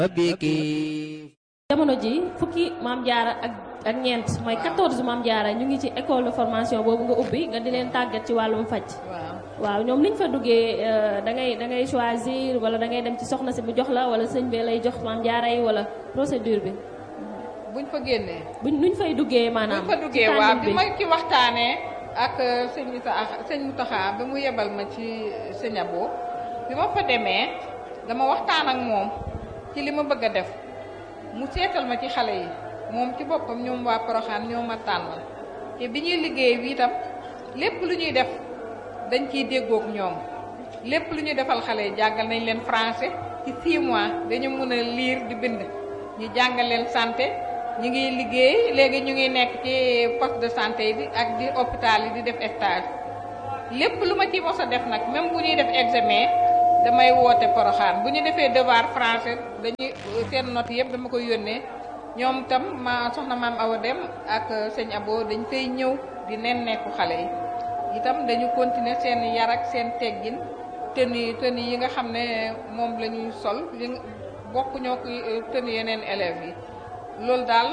jamono ji fukki maam jaara ak ak ñeent mooy 14 maam jaara ñu ngi ci école de formation boobu nga ubbi nga di leen tàggat ci wàllum faj waaw waaw ñoom niñ fa duggee da ngay da ngay choisir wala da ngay dem ci soxna si mu jox la wala sëñ bi lay jox maam jaara yi wala procédure bi buñ fa génnee. buñ nuñ fay duggee maanaam buñ fa duggee ci waaw tànnin bi ma ci waxtaanee ak sëñ Issa sëñ Mountakha ba mu yebal ma ci sëñ Abo bi ma fa demee dama waxtaan ak moom ci li ma bëgg a def mu seetal ma ci xale yi moom ci boppam ñoom waa Poroxaan ñoo ma tànnal te bi ñuy liggéey bi itam lépp lu ñuy def dañ ciy déggook ñoom lépp lu ñuy defal xale yi jàngal nañ leen français ci 6 mois dañu mën a lire di bind ñu jàngal leen santé ñu ngi liggéey léegi ñu ngi nekk ci poste de santé yi di ak di hôpital yi di def stage lépp lu ma ci mos a def nag même bu ñuy def examen damay woote poroxaan bu ñu defee devoir français dañuy seen note yëpp dama koy yónnee ñoom tam ma soxna maam Awa Dem ak sëñ Abo dañ fay ñëw di nen nekku xale yi itam dañu continuer seen yar ak seen teggin tenue tenue yi nga xam ne moom la ñuy sol li bokk ñoo ko tenue yeneen élèves yi loolu daal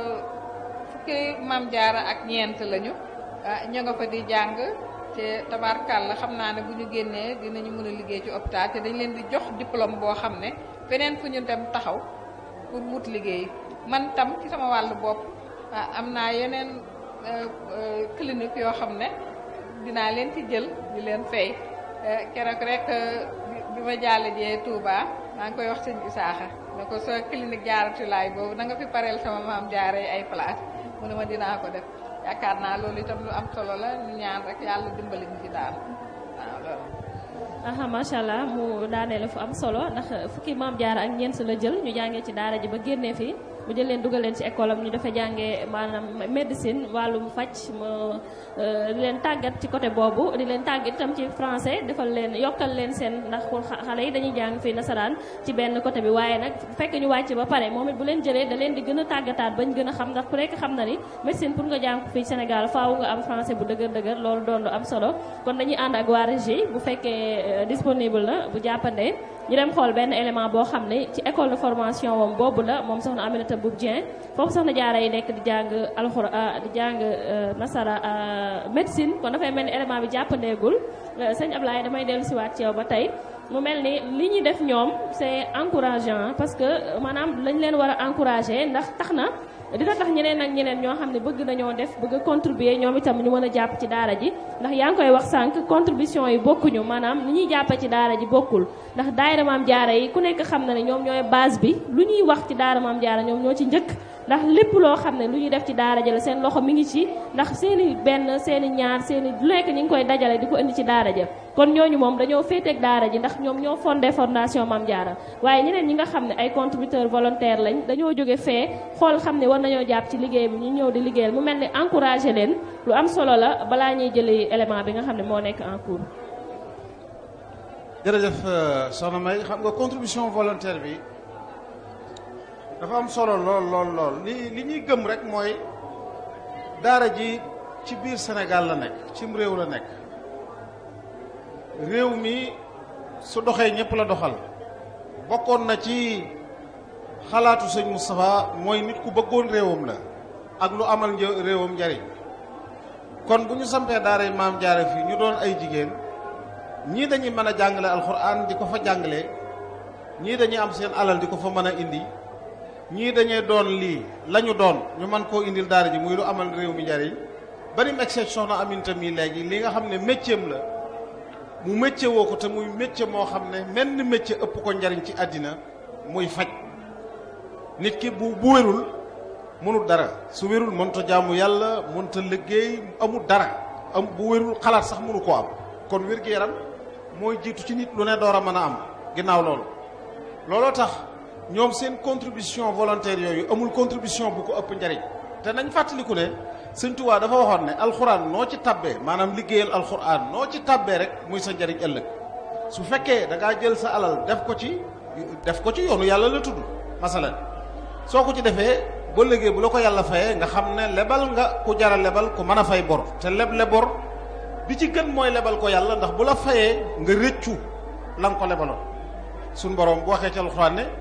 fukki maam jaara ak ñeent lañu ah ña nga fa di jàng te tabaarkàlla xam naa ne bu ñu génnee dinañu mën a liggéey ci hôpital te dañ leen di jox diplôme boo xam ne feneen fu ñu dem taxaw pour wut liggéey man tam ci sama wàllu bopp ah am naa yeneen clinique yoo xam ne dinaa leen ci jël di leen fay keroog rek bi ma jàlle jee Touba maa ngi koy wax sëñ Isaaxa ne ko sa clinique jaaratulaay boobu na nga fi pareel sama maam jaaree ay place mu ne ma dinaa ko def yaakaar naa loolu itam lu am solo la ñu ñaan rek yàlla dimbali ñu ci daal waaw loolu. aha macha allah mu daaneel fu am solo ndax fukki maam jaara ak ñeent la jël ñu jàngee ci daara ji ba génnee fii mu jël leen dugal leen ci école am ñu dafa jàngee maanaam médecine wàllum faj mu di leen tàggat ci côté boobu di leen tàggat itam ci français defal leen yokkal leen seen ndax pour xale yi dañuy jàng fii nasaraan ci benn côté bi waaye nag fekk ñu wàcc ba pare moom it bu leen jëlee da leen di gën a tàggataat bañ gën a xam ndax ku nekk xam na ni médecine pour nga jàng fii Sénégal faaw nga am français bu dëgër dëgër loolu doon lu am solo kon dañuy ànd ak waa régie bu fekkee disponible na bu jàppandee ñu dem xool benn élément boo xam ne ci école de formation moom boobu la moom soxna Aminata Boub Dieng foofu soxna jaara yi nekk di jàng alxuraan di jàng nasara médecine kon dafay mel ni élément bi jàppandeegul sëñ Ablaye damay dellu siwaat ci yow ba tey mu mel ni li ñuy def ñoom c'est encourageant parce que maanaam lañ leen war a encourager ndax tax na dina tax ñeneen ak ñeneen ñoo xam ne bëgg nañoo def bëgg a contribuer ñoom itam ñu mën a jàpp ci daara ji ndax yaa ngi koy wax sànq contribution yi bokkuñu maanaam ni ñuy jàppe ci daara ji bokkul ndax daayira maam jaara yi ku nekk xam na ne ñoom ñooy base bi lu ñuy wax ci daara maam jaara ñoom ñoo ci njëkk ndax lépp loo xam ne lu ñuy def ci daara ji la seen loxo mi ngi ci ndax seeni benn seeni ñaar seeni lu nekk ñu ngi koy dajale di ko indi ci daara ja kon ñooñu moom dañoo féeteeg daara ji ndax ñoom ñoo fondé fondation Mame Diarra waaye ñeneen ñi nga xam ne ay contributeurs volontaires lañ dañoo jóge fee xool xam ne war nañoo jàpp ci liggéey bi ñu ñëw di liggéeyal mu mel ni encouragé leen lu am solo la balaa ñuy jëli élément bi nga xam ne moo nekk en cours. jërëjëf soxna May xam nga contribution volontaire bi dafa am solo lool lool lool li li ñuy gëm rek mooy daara ji ci biir Sénégal la nekk cim réew la nekk réew mi su doxee ñëpp la doxal bokkoon na ci xalaatu sëñ Moustapha mooy nit ku bëggoon réewam la ak lu amal një réewam njariñ kon bu ñu sampee daara yi maam jaare fii ñu doon ay jigéen ñii dañuy mën a jàngale alxuraan di ko fa jàngale ñii dañuy am seen alal di ko fa mën a indi ñii dañuy doon lii la ñu doon ñu mën koo indil daara ji muy lu amal réew mi njariñ bari mu egseeg soxna Aminta mi léegi li nga xam ne métier la mu métier woo ko te muy métier moo xam ne menn métier ëpp ko njariñ ci àddina muy faj nit ki bu bu wérul mënul dara su wérul mënta jaamu yàlla mënta liggéey amul dara am bu wérul xalaat sax mënu koo am kon wér-gu-yaram mooy jiitu ci nit lu ne door a mën a am ginnaaw loolu looloo tax ñoom seen contribution volontaire yooyu amul contribution bu ko ëpp njariñ te nañ fàttaliku ne sëñ Tuubaa dafa waxoon ne alxuraan noo ci tabbee maanaam liggéeyal alxuraan noo ci tabbee rek muy sa njariñ ëllëg su fekkee da ngaa jël sa alal def ko ci def ko ci yoonu yàlla la tudd masalan soo ko ci defee ba léegi bu la ko yàlla fayee nga xam ne lebal nga ku jara lebal ku mën a fay bor te leble bor bi ci gën mooy lebal ko yàlla ndax bu la fayee nga rëccu la nga ko lebaloon suñ borom bu waxee ci alxuraan ne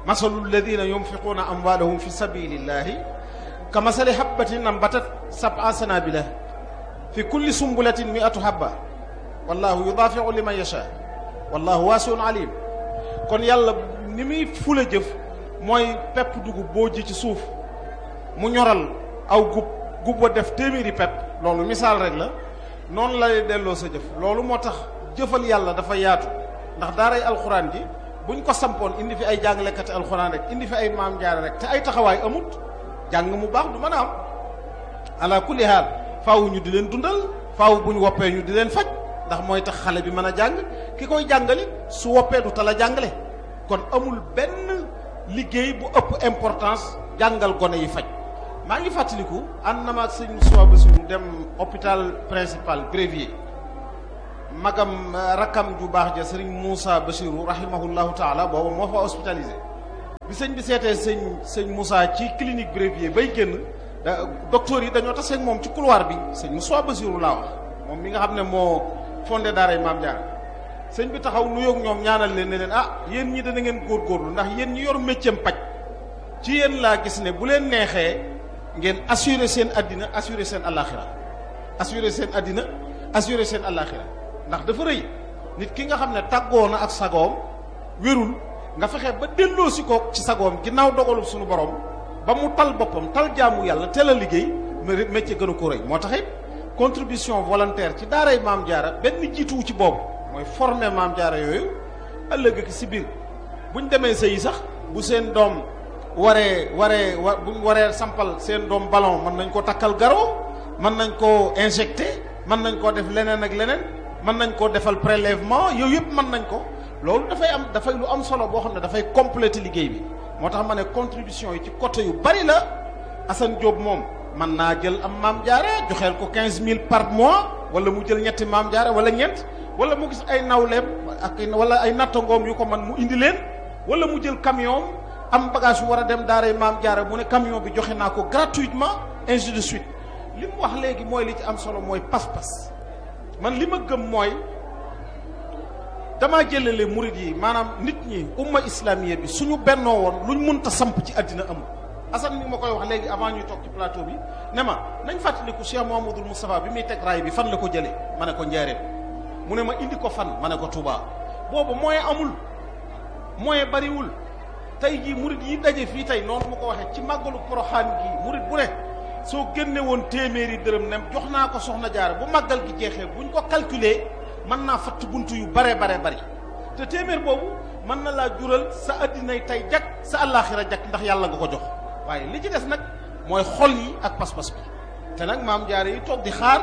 masalu alladina yunfiquuna amwaalahum fi sabilillahi ka masali habbatin ambatat sab'a sanabila fi kulli sumbulatin mi'atu habba wallahu yudaafiu liman yasha wallahu waasiun alim kon yàlla ni muy fula jëf mooy pepp dugub boo ji ci suuf mu ñoral aw gub gub wa def téeméeri pepp loolu misaal rek la noonu lay delloo sa jëf loolu moo tax jëfal yàlla dafa yaatu ndax daaray alxuraan ji buñ ko sampoon indi fi ay jàngalekati alxuraan rek indi fi ay maam jaare rek te ay taxawaay amut jàng mu baax du mën a am ala kulli haal faaw ñu di leen dundal faaw buñ woppee ñu di leen faj ndax mooy tax xale bi mën a jàng ki koy jàngali su woppee du tal a jàngale kon amul benn liggéey bu ëpp importance jàngal gone yi faj maa ngi fàttaliku ànd na ma ak sëñ Moussa Bassirou dem hôpital principal Brévier magam rakkam ju baax ja sëriñ Moussa Bassirou rahimahullahu taala booba moo fa hospitalisé bi sëñ bi seetee sëñ sëñ Moussa ci clinique Brévier bay génn da docteur yi dañoo taseeg moom ci couloir bi sëñ Moussa Bassirou laa wax moom mi nga xam ne moo fondé daaray Maam Jaara sëñ bi taxaw nuyoog ñoom ñaanal leen ne leen ah yéen ñi dana ngeen góorgóorlu ndax yéen ñi yor métier paj ci yéen laa gis ne bu leen neexee ngeen assurer seen addina assurer seen alaxira assurer seen addina assurer seen alaxira ndax dafa rëy nit ki nga xam ne tàggoo na ak sagoom wérul nga fexe ba delloo si ko ci sagoom ginnaaw dogalub suñu borom ba mu tal boppam tal jaamu yàlla teel a liggéey métier gënu ko rëy moo tax it contribution volontaire ci daaray maam jaara benn jiituwu ci boobu mooy former maam jaara yooyu ëllëg ak si biir buñ demee sëyi sax bu seen doom waree waree wa buñ waree sampal seen doom ballon mën nañ ko takkal garo mën nañ koo injecté mën nañ koo def leneen ak leneen mën nañ koo defal prélèvement yooyu yëpp mën nañ ko loolu dafay am dafay lu am solo boo xam ne dafay compléter liggéey bi moo tax ma ne contribution yi ci côté yu bari la Assane Diop moom mën naa jël am maam jaare joxeel ko quinze mille par mois wala mu jël ñetti maam jaare wala ñeent wala mu gis ay nawleem ak wala ay nattangoom yu ko man mu indi leen wala mu jël camion am bagage yu war a dem daaray maam jaare mu ne camion bi joxe naa ko gratuitement ainsi de suite li mu wax léegi mooy li ci am solo mooy pas-pas man li ma gëm mooy damaa jëlale murid yi maanaam nit ñi umma islamiya bi suñu bennoo woon luñ mënta samp ci àddina amul Assane mi ma koy wax léegi avant ñuy toog ci plateau bi ne ma nañ fàttaliku Cheikh Mouhamadoul Moustapha bi muy teg raay bi fan la ko jëlee ma ne ko njaareem mu ne ma indi ko fan ma ne ko Touba boobu moyen amul moyen bariwul tey jii murid yi daje fii tey noonu ma ko waxee ci màggalu Poroxaan gi murid bu ne soo génne woon téeméeri dërëm ne jox naa ko soxna jaara bu màggal gi jeexee buñ ko calculer mën naa fatt buntu yu bare bare bari te téeméer boobu mën na laa jural sa addinay tey jag sa àllaaxira jag ndax yàlla nga ko jox waaye li ci des nag mooy xol yi ak pas-pas bi te nag maam jaare yi toog di xaar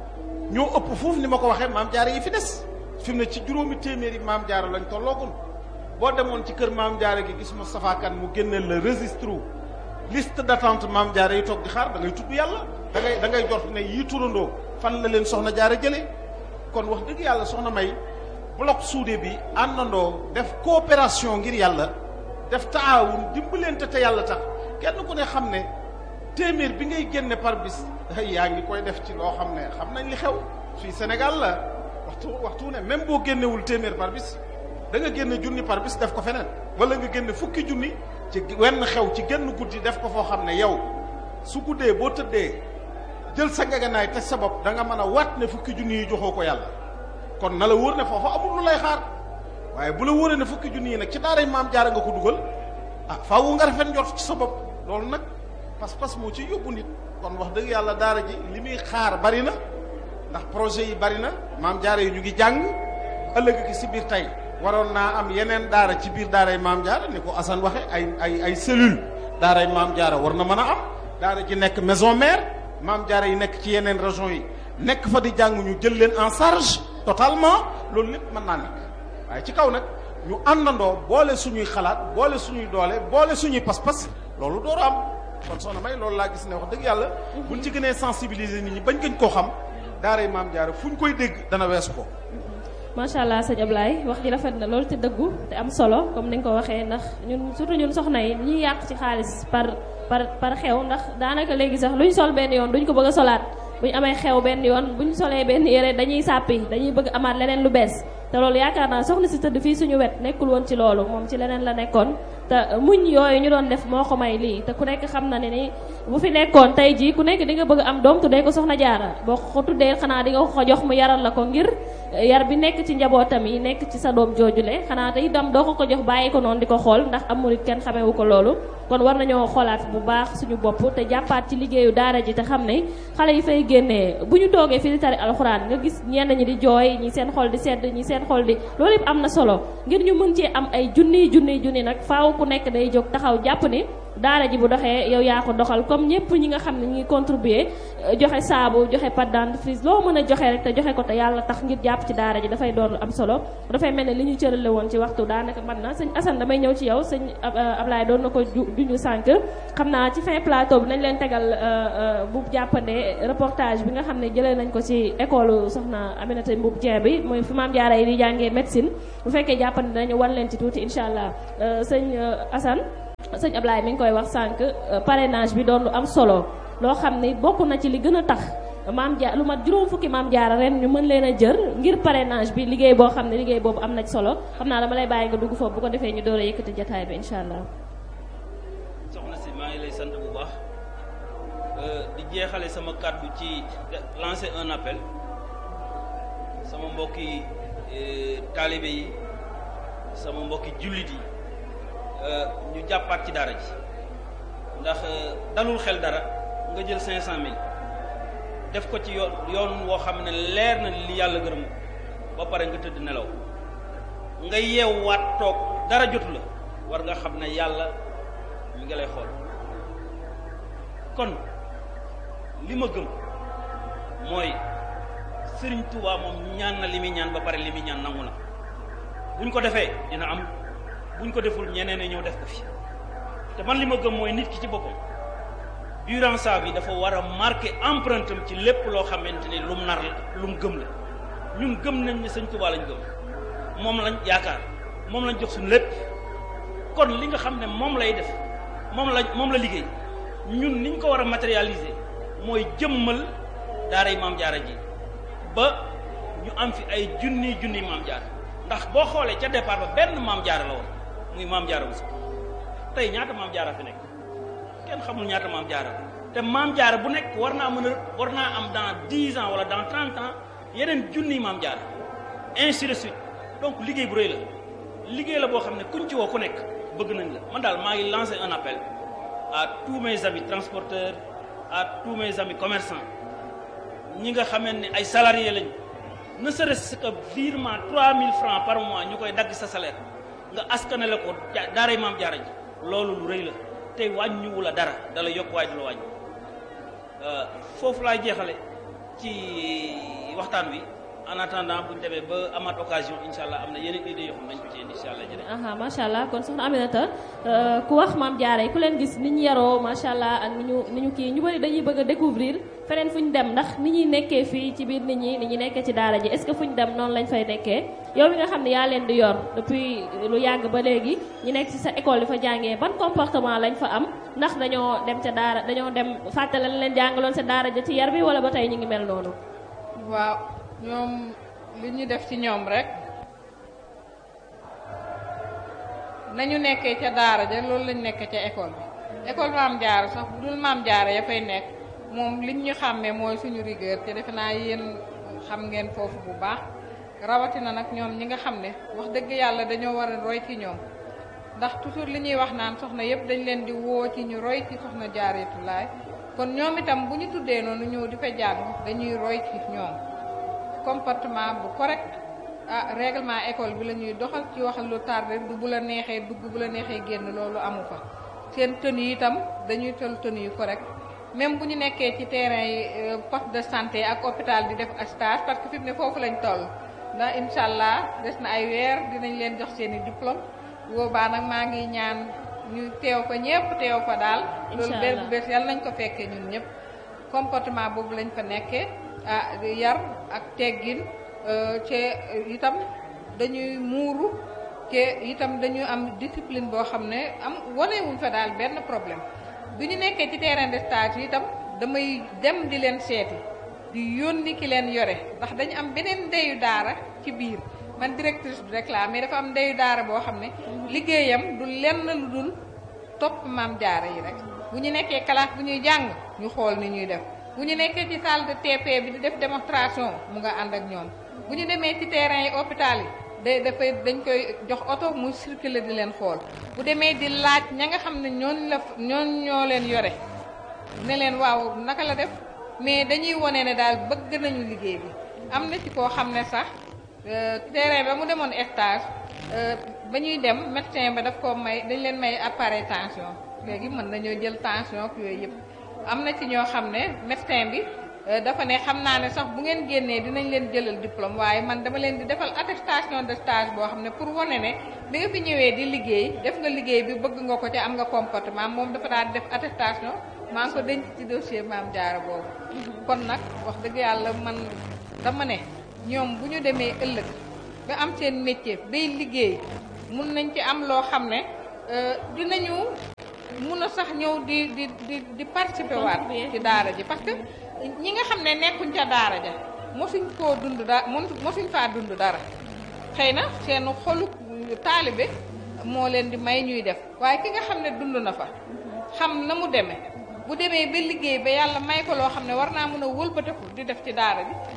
ñoo ëpp foofu ni ma ko waxee maam jaare yi fi des fi mu ne ci juróomi téeméeri maam jaare lañ tolloogun boo demoon ci kër maam jaare gi gis Moustapha Kane mu génneel la registre liste d'attente maam jaare yi toog di xaar da ngay tudd yàlla da ngay da ngay jot ne yii turandoo fan la leen soxna jaare jëlee kon wax dëgg yàlla soxna may bloc soudé bi àndandoo def coopération ngir yàlla def taawun dimbalante te yàlla tax kenn ku ne xam ne téeméer bi ngay génne par bis yaa ngi koy def ci loo xam ne xam nañ li xew fii Sénégal la waxtu waxtu ne même boo génnewul téeméer par bis da nga génne junni par bis def ko feneen wala nga génne fukki junni ci wenn xew ci genn guddi def ko foo xam ne yow su guddee boo tëddee jël sa ngeganaay teg sa bopp da nga mën a waat ne fukki junni yi joxoo ko yàlla kon na la wóor ne foofa amul lu lay xaar waaye bu la wóoree ne fukki junni yi nag ci daaray maam jaara nga ko dugal ah faawu nga rafet njort ci sa bopp loolu nag pas-pas moo ci yóbbu nit kon wax dëgg yàlla daara ji li muy xaar bari na ndax projet yi bari na maam jaara yi ñu ngi jàng ëllëg ki si biir tey waroon naa am yeneen daara ci biir daaray maam jaara ni ko Assane waxe ay ay ay cellule daaray maam jaara war na mën a am daara ji nekk maison mère maam jaara yi nekk ci yeneen région yi nekk fa di jàng ñu jël leen en charge totalement loolu lépp mën naa nekk waaye ci kaw nag ñu àndandoo boole suñuy xalaat boole suñuy doole boole suñuy pas-pas loolu door am kon soxna may loolu laa gis ne wax dëgg yàlla buñ ci gënee sensibiliser nit ñi bañ gën koo xam daaray maam jaara fu ñu koy dégg dana weesu ko macha allah sëñ Ablaye wax ji rafet na loolu te dëggu te am solo comme ni nga ko waxee ndax ñun surtout ñun soxna yi ñuy yàq ci xaalis par par par xew ndax daanaka léegi sax luñ sol benn yoon duñ ko bëgg a solaat buñ amee xew benn yoon buñ solee benn yére dañuy sàppi dañuy bëgg amaat leneen lu bees te loolu yaakaar naa soxna si tëdd fii suñu wet nekkul woon ci loolu moom ci leneen la nekkoon te muñ yooyu ñu doon def moo ko may lii te ku nekk xam na ne ni bu fi nekkoon tey jii ku nekk di nga bëgg am doom tuddee ko soxna jaara boo ko tuddee xanaa di nga ko jox mu yaral la ko ngir yar bi nekk ci njabootam yi nekk ci sa doom joojule xanaa te itam doo ko ko jox bàyyi ko noonu di ko xool ndax am murit kenn xamewu ko loolu kon war nañoo xoolaat bu baax suñu bopp te jàppaat ci liggéeyu daara ji te xam ne xale yi fay génnee bu ñu toogee fi di tari alxuraan nga gis ñenn ñi di jooy ñi seen xol di sedd ñi seen xol di loolu yëpp am na solo ngir ñu mën cee am ay junniy junniy junni nag faaw ku nekk day jóg taxaw jàpp ni daara ji bu doxee yow yaa ko doxal comme ñëpp ñi nga xam ne ñu ngi contribuer joxe saabu joxe pâte dentifrice loo mën a joxe rek te joxe ko te yàlla tax ngir jàpp ci daara ji dafay doon lu am solo dafay mel ne li ñu cërale woon ci waxtu daanaka man na sëñ Assane damay ñëw ci yow sëñ Ablaye doon na ko juñu sànq xam naa ci fin plateau bi nañ leen tegal bu jàppandee reportage bi nga xam ne jëlee nañ ko ci école soxna Aminata Mboub Dieng bi mooy fi maam jaara yi di jàngee médecine bu fekkee jàppande dañu wan leen ci tuuti incha allah sëñ Assane sëñ Ablaye mi ngi koy wax sànq parrainage bi doon lu am solo loo xam ni bokk na ci li gën a tax maam jaar lu mat juróom fukki maam jaara ren ñu mën leen a jër ngir parrainage bi liggéey boo xam ne liggéey boobu am na ci solo xam naa dama lay bàyyi nga dugg foofu bu ko defee ñu door a yëkkati jataay bi incha allah. soxna si maa ngi lay sant bu baax di jeexale sama kàddu ci lancer un appel sama mbokki taalibe yi sama mbokki jullit yi. ñu jàppaat ci daara ji ndax dalul xel dara nga jël cinq cent mille def ko ci yoon yoon woo xam ne leer na li yàlla gërëm ba pare nga tëdd nelaw nga yeewwaat toog dara jotu la war nga xam ne yàlla mi ngi lay xool kon li ma gëm mooy Sëriñ Tuubaa moom ñaan na li muy ñaan ba pare li muy ñaan nangu na bu ñu ko defee dina am buñ ko deful ñeneen ñëw def ko fi te man li ma gëm mooy nit ki ci boppam durant sa vie dafa war a marqué empreinte am ci lépp loo xamante ni lum nar la lum gëm la ñun gëm nañ ne sëñ Tuubaa lañ gëm moom lañ yaakaar moom lañ jox suñu lépp kon li nga xam ne moom lay def moom la moom la liggéey ñun niñ ko war a matérialiser mooy jëmmal daaray maam jaara ji ba ñu am fi ay junni junni maam jaara ndax boo xoolee ca départ ba benn maam jaara la woon muy maam jaara bu tey ñaata maam jaara fi nekk kenn xamul ñaata maam jaara te maam jaara bu nekk war naa mën a war naa am dans dix ans wala dans trente ans yeneen junniy maam jaara ainsi de suite donc liggéey bu rëy la liggéey la boo xam ne kuñ ci woo ku nekk bëgg nañ la man daal maa ngi lancer un appel à tous mes amis transporteurs à tous mes amis commerçants ñi nga xamee ne ay salariés lañ ne serait-ce que virement 3000 francs par mois ñu koy dagg sa salaire nga askanale ko daaray maam jaara ji loolu lu rëy la tey wàññiwu la dara dala yokk waay du la wàññi foofu laay jeexale ci waxtaan wi en attendant bu ñu demee ba amaat occasion incha allah am na yeneen idées yoo xam nañ ko ci indi incha allah jërëjëf. aha macha allah kon soxna Aminata ku wax maam jaara yi ku leen gis ni ñu yaroo macha allah ak ni ñu ni ñu kii ñu bëri dañuy bëgg a découvrir feneen fu ñu dem ndax ni ñuy nekkee fii ci biir nit ñi ni ñu nekkee ci daara ji est ce que fu ñu dem noonu lañ fay nekkee yow mi nga xam ne yaa leen di yor depuis lu yàgg ba léegi ñu nekk ci sa école di fa jàngee ban comportement lañ fa am ndax dañoo dem ca daara dañoo dem fàttale leen jàngaloon sa daara ja ci yar bi wala ba tey ñu ngi mel noonu. waaw ñoom li ñu def ci ñoom rek nañu nekkee ca daara ja loolu lañ nekkee ca école bi école maam jaara sax bu dul maam jaara ya fay nekk moom liñ ñu xàmmee mooy suñu rigueur te defe naa yéen xam ngeen foofu bu baax rawatina nag ñoom ñi nga xam ne wax dëgg yàlla dañoo war a roy ci ñoom ndax toujours li ñuy wax naan soxna yépp dañ leen di woo ci ñu roy ci soxna jaareetulaay kon ñoom itam bu ñu tuddee noonu ñëw di fa jàng dañuy roy ci ñoom comportement bu correct ah règlement école bi la ñuy doxal ci waxal lu tardé du bu la neexee dugg bu la neexee génn loolu amu fa seen tenue yi itam dañuy tol tenue yu correct même bu ñu nekkee ci terrain yi poste de santé ak hôpital di def stage parce que fi mu ne foofu lañ toll ndax incha allah des na ay weer dinañ leen jox seen i diplôme boobaa nag maa ngi ñaan ñu teew fa ñëpp teew fa daal loolu bér bu bees yàlla nañ ko fekkee ñun ñëpp comportement boobu lañ fa nekkee ah yar ak teggin ci itam dañuy muuru te itam dañu am discipline boo xam ne am wanewuñ fa daal benn problème bi ñu nekkee ci terrain de stage yi itam damay dem di leen seeti di yónni ki leen yore ndax dañu am beneen ndeyu daara ci biir man directrice bi rek laa mais dafa am ndeyu daara boo xam ne liggéeyam du lenn lu dul topp maam jaara yi rek bu ñu nekkee classe bu ñuy jàng ñu xool ni ñuy def bu ñu nekkee ci salle de TP bi di def démonstration mu nga ànd ak ñoom bu ñu demee ci terrain yi hôpital yi day dafay dañ koy jox oto muy circuler di leen xool bu demee di laaj ña nga xam ne ñooñ la ñooñ ñoo leen yore ne leen waaw naka la def mais dañuy wone ne daal bëgg nañu liggéey bi am na ci koo xam ne sax terrain ba mu demoon stage ba ñuy dem médecin ba daf ko may dañ leen may appareil tension léegi mën nañoo jël tension ak yooyu yëpp am na ci ñoo xam ne médecin bi dafa ne xam naa ne sax bu ngeen génnee dinañ leen jëlal diplôme waaye man dama leen di defal attestation de stage boo xam ne pour wane ne bi nga fi ñëwee di liggéey def nga liggéey bi bëgg nga ko ca am nga comportement moom dafa daal di def attestation maa ngi ko denc ci dossier maam jaara boobu kon nag wax dëgg yàlla man dama ne ñoom bu ñu demee ëllëg ba am seen métier bay liggéey mun nañ ci am loo xam ne dinañu mun a sax ñëw di di di di participer waat ci daara ji parce que ñi nga xam ne nekkuñ ca daara ja mosuñ koo dund da mosuñ faa dund dara xëy na seen xolu taalibe moo leen di may ñuy def waaye ki nga xam ne dund na fa xam na mu demee bu demee ba liggéey ba yàlla may ko loo xam ne war naa mën a wëlbateku di def ci daara ji